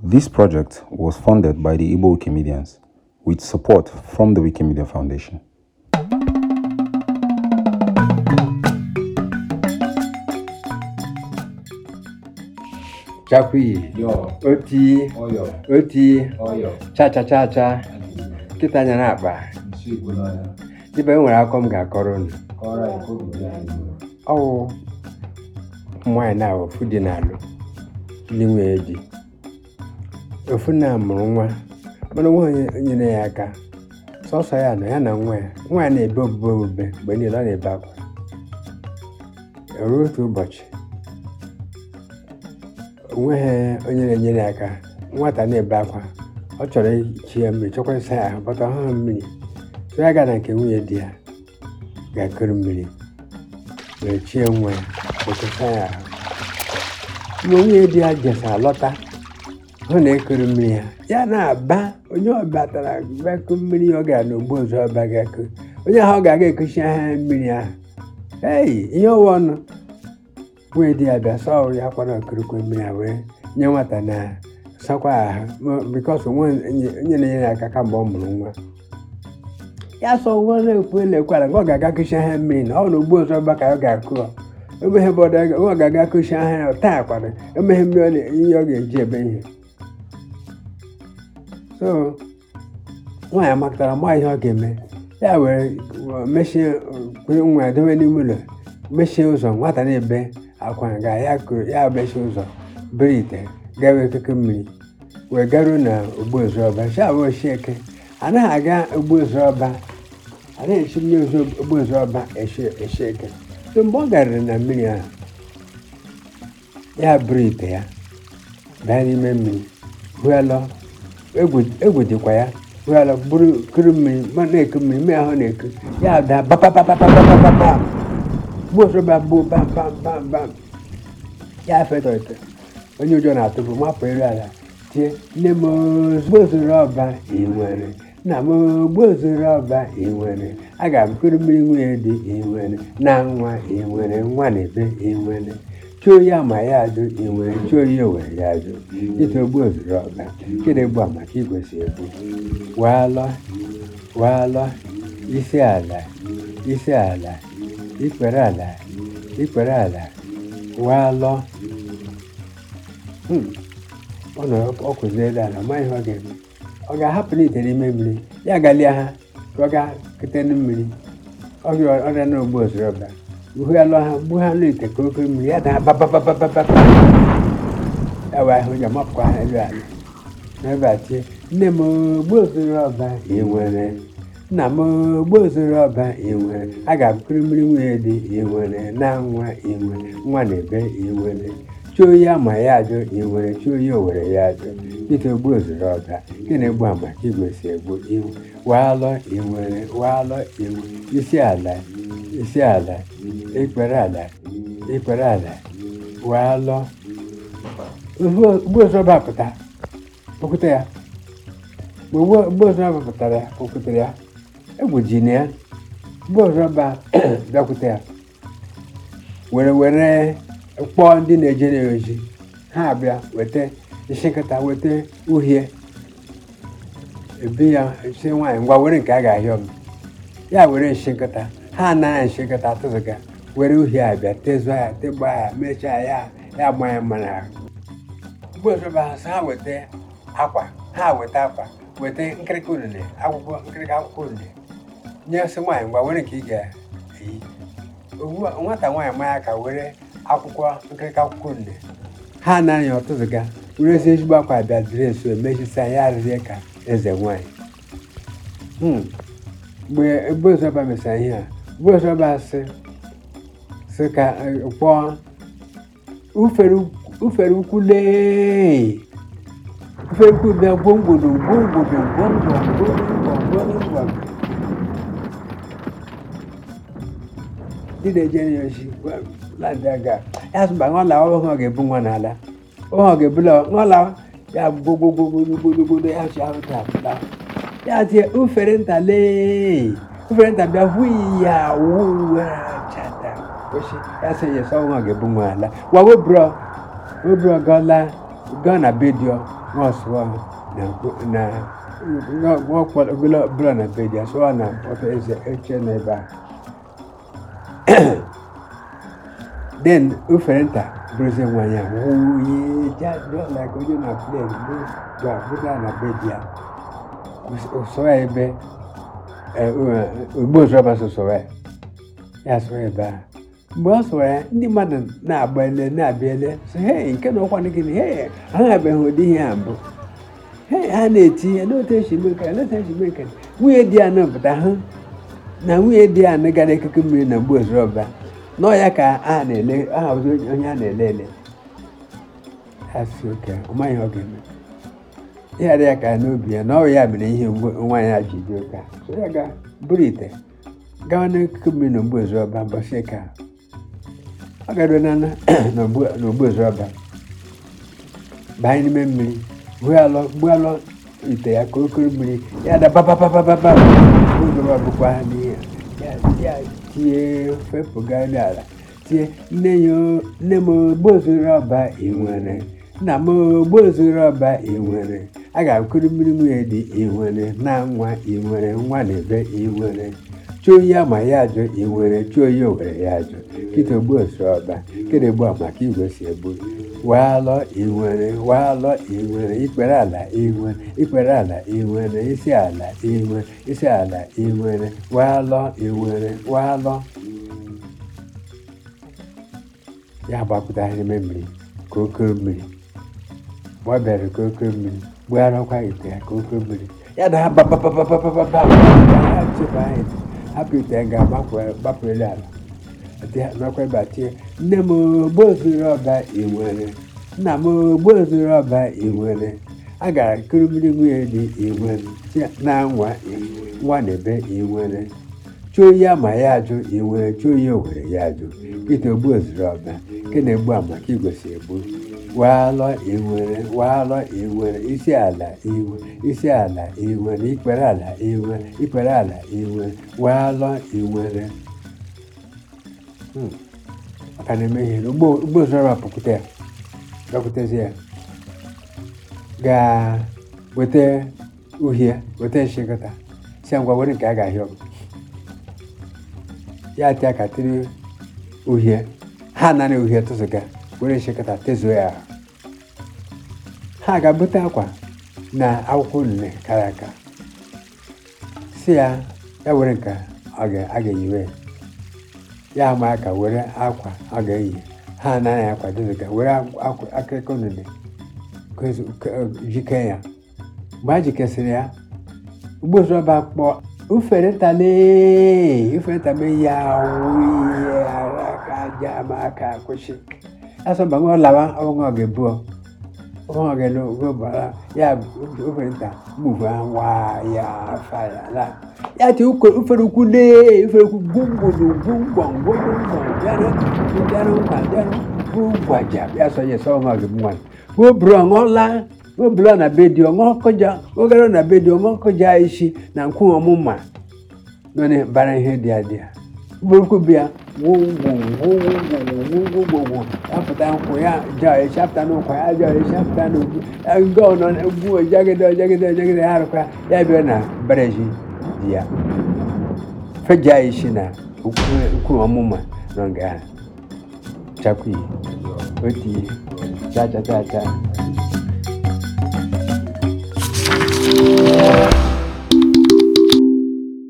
This project was funded by the Igbo Wikimedians with support from the Wikimedia Foundation. chakwi Yo, oti oyo, oti oyo, cha cha cha cha nkịta anya na-akpa nsu igbo n'ọya. ibe e nwere akọ m ga-akọrọ unu Kọrọ anyị ka obi dị anyị mma. ọwụ nwaanyị na ofu dị n'alụ ndị nwunye di ofu na mụrụ nwa mana nwa onye nyere ya aka sọsọ ya nọ ya na nwa ya nwa ya na-ebe obube obube mgbe niile ọ na-ebe akwa ruo otu ụbọchị onweghị onye na-enyere ya aka nwata na-ebe akwa ọ chọrọ ichi ya mmiri chọkwa ịsa ya ahụ bọta ọhụrụ mmiri so ya gaa na nke nwunye di ya ga-akụrụ mmiri were chie nwa ya wetasa ya ahụ mgbe nwunye di ya jesa lọta hụ na ekuru mmiri ya ya na-aba onye ọbịa tara bakụ mmiri ọ gara n'ogbu ọzọ ọba ga-akụ onye ahụ ọ ga-aga ekuchi ahịa mmiri ahụ ei ihe ọwa ọnụ nwunye di ya bịa sọ ọrụ ya kwara okurukwe mmiri a wee nye nwata na sakwa ahụ bikọs onye na-enyere ya aka kamgbe ọ mụrụ nwa ya sọ nwa na-ekwu elekwara nke ọ ga-aga kụchi ahịa mmiri na ọ na ogbu ọzọ ọba ka ọ ga-akụ ọ emeghe bọdụ ọ ga-aga kụchi ahịa ya taa kwara emeghe mmiri ọ na- ihe ọ ga-eji ebe ihe so nwaanyị amakọtara ma ihe ọ ga-eme ya were mechie kwere nwa ya dobe n'ime ụlọ mechie ụzọ nwata na-ebe akwa ga ya kụrụ ya mechie ụzọ bere ite gawe ekeke mmiri wee garuo na ogbuozuọba shabụ oshieke anaghị aga ogbuozuọba anaghị esi mmiri ozu ogbuozuọba eshi eke so mgbe ọ garịrị na mmiri ahụ ya buru ite ya baa n'ime mmiri hụalọ egwu dịkwa ya hụalọ buru kuru mmiri ma na-eku mmiri mmiri ahụ na-eku ya daa papapapapapapapam gbuozuọba bụ bam bam bam bam ya fetọ ite onye ụjọ na-atụpụ mapụ elu ala tie nne m ozugbo zuru ọba ị nwere nna m ozugbo zuru ọba ị nwere aga m kuru mmiri nwunye dị ị nwere na nwa ị nwere nwa na ebe ị nwere chụọ ya ma ya ajụ ị nwere chụọ ya were ya ajụ ite ogbu ozuru ọba kede gbu a maka igwesi egbu waalọ waalọ isi ala isi ala ikpere ala ikpere ala waalọ Hmm. ọ nọ ọ kụziere ala ma ihe ọ ga-eme ọ ga-ahapụ n'ite n'ime mmiri ya galia ha ka ọ gaa kute na mmiri ọ ga ọrịa na ogbu ozuru ọba uhu ya lụọ ha gbu ha n'ite ka oke mmiri ya daa babababababa ya wee ahụ ya mapụkwa ha elu ala n'ebe a tie nne m ogbu ozuru ọba ị nwere nna m ogbu ozuru ọba ị nwere a ga-akụrụ mmiri nwunye dị ị nwere na nwa ị nwere nwa na ebe ị nwere chụọ ya ma ya ajụ ị nwere chụọ ya o were ya ajụ ite ogbu ozuru ọba nke na-egbu ama ka igwe si egbu iwu waalọ ị nwere waalọ ị nwere isi ala isi ala ikpere ala ikpere ala waalọ ogbu ozuru ọba pụta okwute ya mgbe ogbu ozuru ọba pụtara ya okwutere ya egwu ji na ya ogbu ozuru ọba bịakwute ya were were kpọọ ndị na-ejere ya ozi ha abịa weta isi nkịta weta uhie ebi ya si nwaanyị ngwa were nke a ga-ahịọ m ya were nshi nkịta ha anaghị nshi nkịta tụzụga were uhie abịa tezuo ya tegba ya mechaa ya ya gba ya mmanụ ahụ mgbe ọzọba ha sị ha weta akwa ha weta akwa weta nkịrịka unune akwụkwọ nkịrịka akwụkwọ unune nye sị nwaanyị ngwa were nke ị ga-eyi ugbu a nwata nwaanyị manya ka were akwụkwọ nkịrịka akwụkwọ nne ha anaghị ọtụzụga were ezi ezigbo akwa bịa dịrị nso emechisa ya arịrịa ka eze nwaanyị Hmm. mgbe ebozoba mesara ihe a ebozoba sị sị ka eh, kpọọ ufere ufere ukwu lee ufere ukwu bịa gwongwodo gwongwodo gwongwo gwongwo gwongwo ndị na-eje ya ozi ladaga ya sịba nwa lawa ọ ga-ebu nwa n'ala ọ ga-ebula nwa lawa ya gbogbogbogbogbogbogbogbogbo ya si ahụ ta ya tie ufere nta lee ufere nta bịa hụ ya wuwe chata oshi ya sị ya sọ nwa ga-ebu nwa ala wa webụrọ webụrọ gọla gaa na bedio ŋɔsrɔ na na ŋɔ ŋɔkpɔ gblɔ blɔ na be dia sɔ na ɔfɛ eze etse na ba then ofere nta bụrụzie nwanyị a wuye ja dọ like onye na plane bụ gba bụta na be dia sọ ya ebe ogbo ozọba sọsọ ya ya sọ ebe a mgbe ọ sọrọ ya ndị mmadụ na-agba ele na-abịa ele sị hei nke na ọkwa gịnị hei ha abeghị ụdị ihe a mbụ hei ha na-eti ya n'otu esi mee nke n'otu esi mee nke nwunye di ya nọpụta hụ na nwunye di ya gara ekeke mmiri na mgbe ozọba nọ ya ka a na-ele aha ọzọ onye a na-ele ele ya sị oke ọ maghị ihe ọ ga-eme ya dị ya ka n'obi ya na ọ ya mere ihe nwaanyị a ji dị ụka so ya ga buru ite gawa n'ekike mmiri na ogbu ọba mbọsị ka ọ garuo na n'ogbu ọba banye n'ime mmiri gbualụ ite ya ka okoro mmiri ya da papapapapapa ogbu bụkwa ha n'ihe ya tie fepụga n'ala tie nne ya nne m ogbozuru ọba ị nwere nna m ogbozuru ọba ị nwere a ga-akụrụ mmiri nwunye dị ị nwere na nwa ị nwere nwa na ebe ị nwere chụọ ya ma ya ajụ ị nwere chụọ ya owere ya ajụ kịta ogbozuru ọba kere gbu maka igwe si egbu waalọ ị nwere waalọ ị nwere ikpere ala ị nwere ikpere ala ị nwere isi ala ị nwere isi ala ị nwere waalọ ị nwere waalọ ya gbapụta n'ime mmiri ka oke mmiri mgbe ọ bịara ka oke mmiri gbugharịkwa ite ya ka oke mmiri ya da ha babababababa ya chefu anyị hapụ ite ya ga-agbapụrịrị ala nakwa ebe a tie nne m ogbozuru ọba ị nwere nna m ogbozuru ọba ị nwere a gara kuru mmiri nwunye dị ị nwere na nwa nwa na ebe ị nwere chụọ ya ma ya ajụ ị nwere chụọ ya owere ya ajụ kịta ogbu ozuru ọba nke na-egbu a maka igosi egbu waalọ ị nwere waalọ ị nwere isi ala ị nwere isi ala ị nwere ikpere ala ị nwere ikpere ala ị nwere waalọ ị nwere maka na-eme ihe ugbo ozuru ọba pụkwute ya gakwutezi ya gaa weta uhie weta nshịkọta si ngwa were nke a ga-ahịa ọgụ ya tịa ka tiri uhie ha nara uhie tụzụga were nshịkọta tezuo ya ha ga-bute akwa na akwụkwọ unune kara aka si ya ya were nke a ga-eyiwe ya ama aka were akwa ọ ga-eyi ha anaghị akwa tụzụga were akụkọ unune jike ya mgbe a jikesịrị ya ugbozoba kpọ ufere ntale ufere ntale ya wuye ara ka ja ma aka kwụsị asọmba nwa lawa ọnwa ga-ebu ọnwa ga-elu gobara ya ufere nta move wa ya fara la ya ti ufere ukwu lee ufere ukwu gbogbodo gbogbo gbogbo bịara bịara nkwa bịara gbogbaja ya sọ ya sọ ọnwa ga-ebu nwanyị woburu ọṅụla woburu na be di ọṅụ kọja ogara na be di ọṅụ kọja isi na nkwu ọmụma nọ bara ihe dị adị burukwu bịa gwogwogwogwogwogwogwogwo apụta nkwụ ya ja esi apụta n'ụkwa ya ja esi apụta n'ugwu nke ọ nọ ugwu jagide jagide jagide ya arụkwa ya bịa na bereji di ya feja isi na nkwu ọmụma nọ nga ha chakwu otu ihe cha cha cha cha